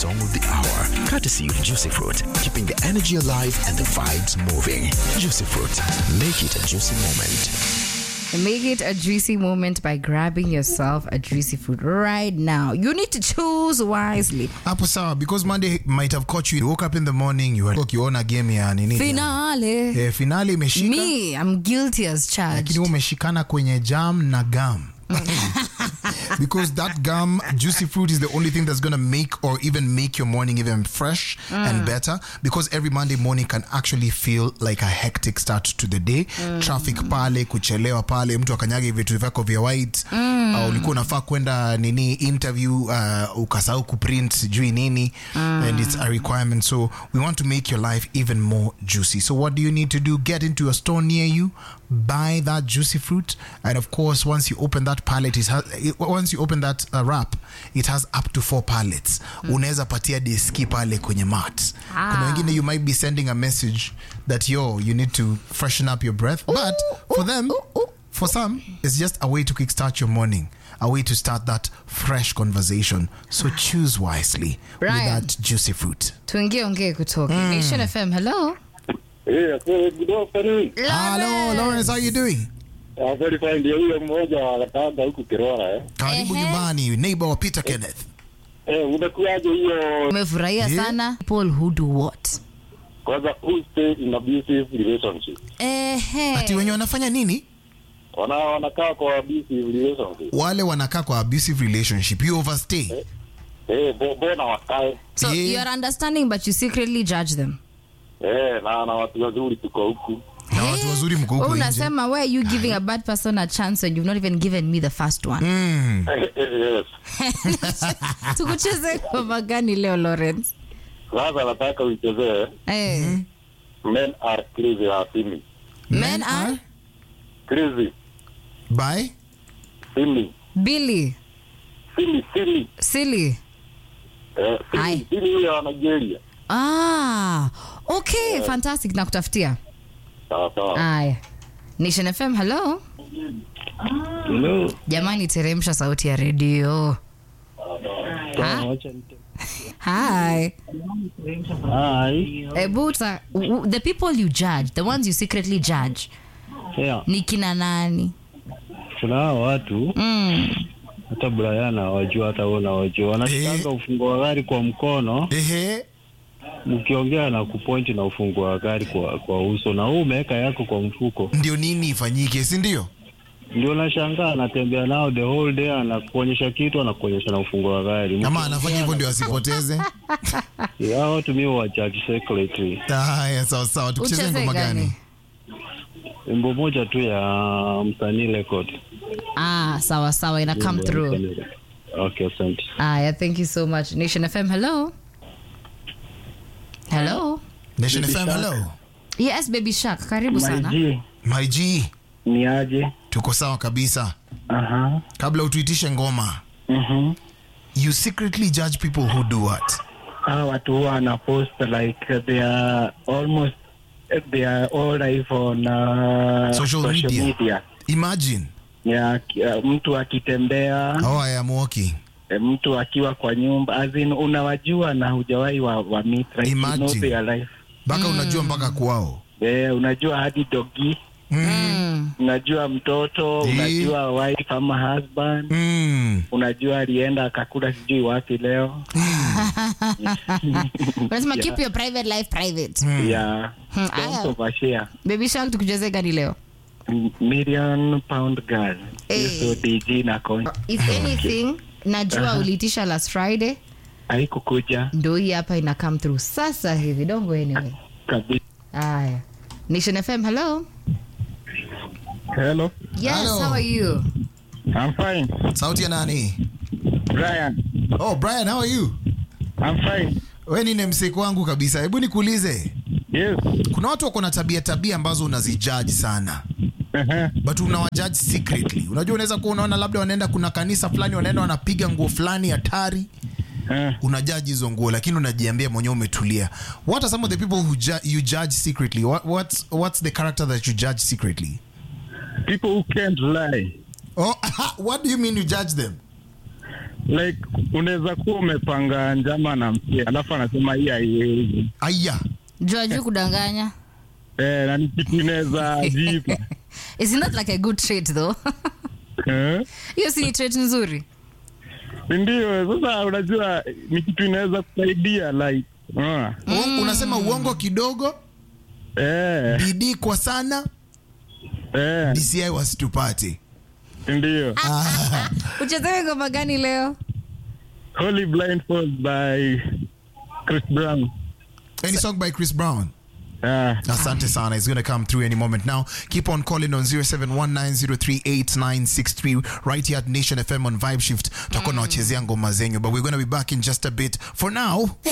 song of the hour, courtesy of Juicy Fruit, keeping the energy alive and the vibes moving. Juicy Fruit, make it a juicy moment. Make it a juicy moment by grabbing yourself a juicy food right now. You need to choose wisely. hapo sawa because monday might have caught you you woke up in the morning you were ukiona game ya nini Finale. eh, finali imeshika Me, I'm guilty as charged. lakini wewe umeshikana kwenye jam na gum because that gum juicy fruit is the only thing that's going to make or even make your morning even fresh and better because every monday morning can actually feel like a hectic start to the day traffic pale kuchelewa pale mtu akanyage vitu vyako vya white uh, ulikuwa unafaa kwenda nini interview uh, ukasahau kuprint sijui nini and it's a requirement so we want to make your life even more juicy so what do you need to do get into a store near you buy that juicy fruit and of course once you open that pallet it has, it, once you open that uh, wrap it has up to four pallets unaweza patia deski pale kwenye mat kuna wengine you might be sending a message that yo you need to freshen up your breath but for them for some it's just a way to kickstart your morning a way to start that fresh conversation so choose wisely Brian. with that juicy fruit tuingie ongee kutoka nation fm hello Yeah, so good afternoon. hello lawrence how you doing Uh, very fine. Ndio huyo mmoja wa Katanga huku Kirora eh. karibu Ehe. nyumbani neighbor wa peter kenneth Eh, umekuaje hiyo umefurahia Yeah. sana people who do what kwanza who stay in abusive relationship? Ehe. ati wenye wanafanya nini Wana wanakaa kwa abusive relationship. wale wanakaa kwa abusive relationship you overstay Eh, bo- bona wakae. so Yeah. you are understanding but you secretly judge them Eh, na na watu wazuri tuko huku. na watu wazuri mko huko Wewe nje unasema why are you giving a bad person a chance when you've not even given me the first one Mm. yes. tukucheze ngoma gani leo lawrence Sasa nataka uichezee Eh. Men are crazy ya Simi. men are Crazy. by Simi. billy Simi, Simi. silly Eh, Hai. Simi, Simi huyo wa Nigeria. ah okay fantastic nakutafutia Sawa sawa. aya nation fm hello Hello. jamani teremsha sauti ya redio Ha? hi Hi. Ebu, sa- w- w- the people you judge the ones you secretly judge Yeah. ni kina nani Kuna hao watu mm. hata Brian hawajua hata wewe unawajua. Wanashikanga ufunguo wa gari kwa mkono, ehe mkiongea na kupointi na ufunguo wa gari kwa kwa uso na wewe umeweka yako kwa mfuko. ndio nini ifanyike si ndio Ndio nashangaa anatembea nao the whole day anakuonyesha kitu anakuonyesha na ufunguo wa gari. ama anafanya hivyo ndio asipoteze Hao watu mimi wa judge secretly. haya sawa sawa tukucheze Ucheze ngoma gani? gani Wimbo moja tu ya msanii record. ah sawa sawa ina come through Okay, asante. aya thank you so much nation fm hello hello nation fm hello yes baby shark karibu sana Maiji, my g ni aje? tuko sawa kabisa Aha. kabla utuitishe ngoma Mhm. you secretly judge people who do what hawa watu huwa wanapost like they are almost they are all live on uh, Social media. media. imagine Ya, ki- uh, mtu akitembea oh i am walking eh, mtu akiwa kwa nyumba as in unawajua na hujawahi wa, wa meet like you know Imagine. their life mpaka unajua mpaka kwao eh, unajua hadi dogi mm. unajua mtoto Eh. unajua wife ama husband mm. unajua alienda akakula sijui wapi leo unasema keep your private life private ya Hmm, don't aya. overshare baby shark tukucheze gani leo million pound girl Eh. hizo dj na con if anything najua uliitisha last friday haikukuja ndo hii hapa ina come through sasa hivi dongo anyway kabisa aya nation fm hello hello yes Hello. how are you i'm fine sauti ya nani brian oh brian how are you i'm fine we ni nemsek wangu kabisa hebu nikuulize yes kuna watu wako na tabia tabia ambazo unazijaji sana uh-huh. but unawajaji secretly unajua unaweza kuwa unaona labda wanaenda kuna kanisa fulani wanaenda wanapiga nguo fulani hatari uh, unajaji hizo nguo lakini unajiambia mwenyewe umetulia what are some of the people who ju you judge secretly what, what's, what's the character that you judge secretly people who can't lie oh, what do you mean you judge them like unaweza kuwa umepanga njama na msia alafu anasema hii haiwezi aya jua juu kudanganya eh, na ni kitu inaweza jipa is not like a good trait though eh? hiyo si ni trait nzuri ndio sasa unajua ni kitu inaweza kusaidia like uh, Uongo- unasema uongo kidogo eh, bidii kwa sana eh, dci wasitupate ndio uchezewe ngoma gani leo Holy Blindfold by Chris Brown any song by chris brown ah. Asante sana. It's going to come through any moment now. Keep on calling on 0719038963 right here at Nation FM on Vibe Shift. Tutakuwa nawachezea ngoma zenyu, but we're going to be back in just a bit. For now,